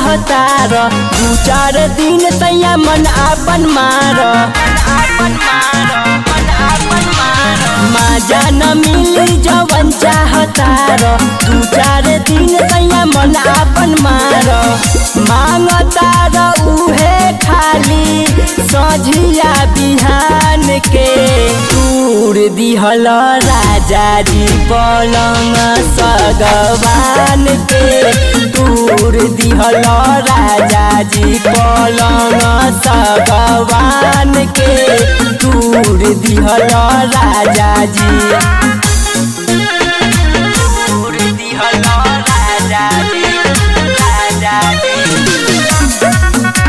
चाहतार दू चार दिन सैया मन आपन मार माजा न मिली जवन चाहतार दू चार दिन सैया मन आपन मार मांगतार उहे खाली सझिया बिहान के टूर दिहल राजा जी पलंग सगवान के टूर दिहल राजा जी पलंग सगवान के टूर दिहल राजा जी टूर दिहल राजा जी राजा जी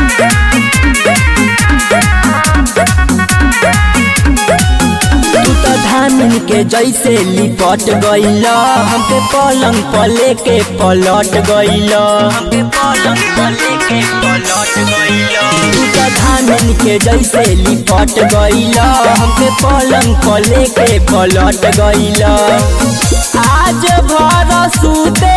तू तो धामिन के जैसे लिपट गइल हमके पलंग पले के पलट गइल हमके पलंग पले के पलट गइल तू तो धामिन के जैसे लिपट गइल हमके पलंग पले के पलट गइल आज भर सुते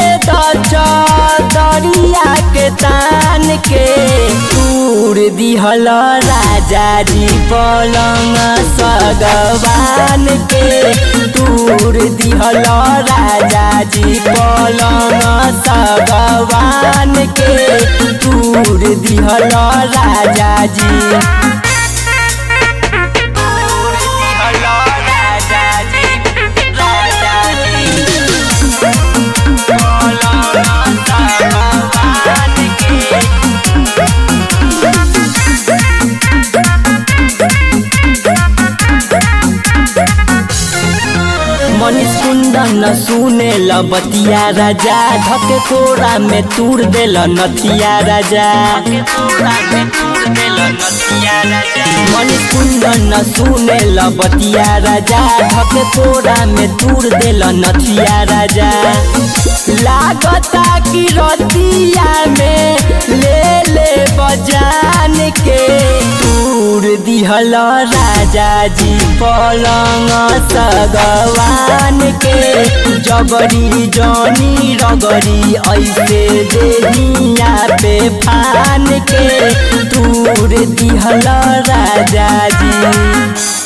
दरिया के तान के टूर दिहल राजा जी पलंग सगवान के टूर दिहल राजा जी पलंग सगवान के टूर दिहल राजा जी टूर दिहल राजा जी राजा जी पलंग सगवान के मनीष कुंदन सुने ल बतिया राजा धके कोरा में तूर देल नथिया राजा मनीष कुंदन सुने ल बतिया राजा धके कोरा में तूर देल नथिया राजा लागता कि रतिया में ले ले बजान के तूर दिहल राजा जी पलंग सगवान के जबरी जनी रगरी ऐसे देहिया पे फान के तूर दिहल राजा जी